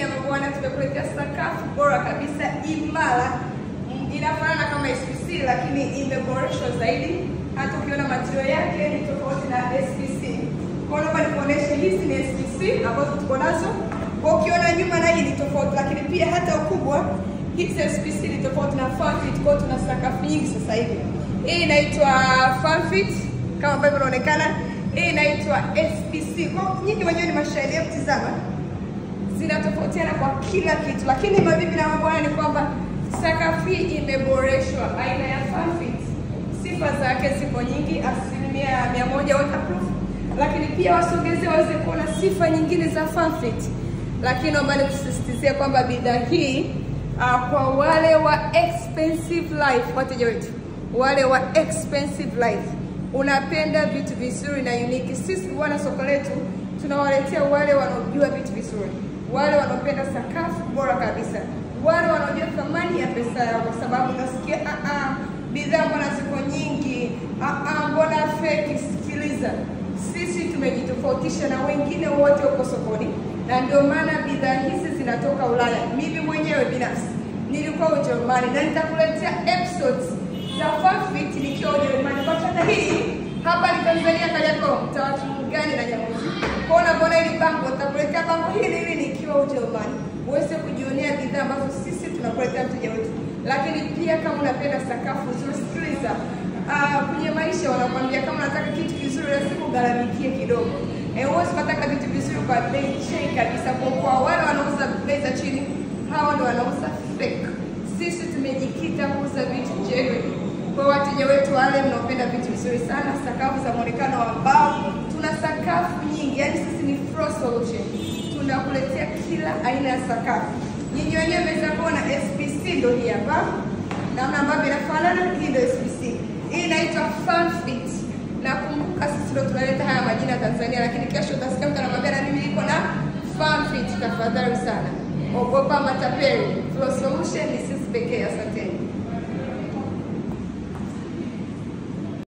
na mabwana, tumekuletea sakafu bora kabisa imara, Mm, inafanana kama SPC lakini imeboreshwa zaidi. Hata ukiona material yake ni tofauti na SPC. Kwa hiyo naomba nikuoneshe, hizi ni SPC ambazo tuko nazo. Kwa ukiona nyuma na hii ni tofauti, lakini pia hata ukubwa hizi SPC ni tofauti na Farmfit. Kwa hiyo tuna sakafu nyingi sasa hivi. Hii inaitwa Farmfit kama ambavyo inaonekana. Hii inaitwa SPC. Kwa hiyo nyinyi wenyewe ni mashahidi, hebu tizama zinatofautiana kwa kila kitu, lakini mabibi na mabwana ni kwamba sakafu hii imeboreshwa aina ya Farmfit. Sifa zake zipo nyingi, asilimia mia moja waterproof, lakini pia wasogeze waweze kuona sifa nyingine za Farmfit. Lakini naomba nikusisitizie kwamba bidhaa hii uh, kwa wale wa expensive life, wateja wetu wale wa expensive life, unapenda vitu vizuri na unique, sisi bwana soko letu tunawaletea wale wanaojua vitu vizuri, wale wanaopenda sakafu bora kabisa, wale wanaojua thamani ya pesa yao, kwa sababu nasikia ah, ah, bidhaa mbona ziko nyingi, ah, ah, mbona feki. Sikiliza, sisi tumejitofautisha na wengine wote huko sokoni, na ndio maana bidhaa hizi zinatoka Ulaya. Mimi mwenyewe binafsi nilikuwa Ujerumani na nitakuletea episodes za Farmfit nikiwa Ujerumani. Kwa hata hii hapa ni Tanzania, Kariakoo, mtaa gani na Nyamuzi. Kwa hiyo unapoona hili bango, nitakuletea bango hili hili nikiwa Ujerumani, uweze kujionea bidhaa ambazo sisi tunakuletea mteja wetu. Lakini pia kama unapenda sakafu nzuri, sikiliza, ah, kwenye maisha wanakwambia kama unataka kitu kizuri lazima ugharamikie kidogo. Eh, huwezi ukataka vitu vizuri kwa bei chini kabisa. Kwa kwa wale wanauza bei za chini, hawa ndio wanauza fake. Sisi tumejikita kuuza vitu genuine kwa wateja wetu wale mnaopenda vitu vizuri sana, sakafu za muonekano wa mbao. Tuna sakafu nyingi, yani sisi ni floor solution, tunakuletea kila aina ya sakafu. Nyinyi wenyewe mmeweza kuona SPC ndio hii hapa, namna ambavyo inafanana. Hii ndio SPC, hii inaitwa Farmfit. Nakumbuka sisi ndio tunaleta haya majina Tanzania, lakini kesho utasikia mtu anakwambia na mimi niko na Farmfit. Tafadhali sana, ogopa matapeli. Floor solution ni sisi pekee. Asanteni.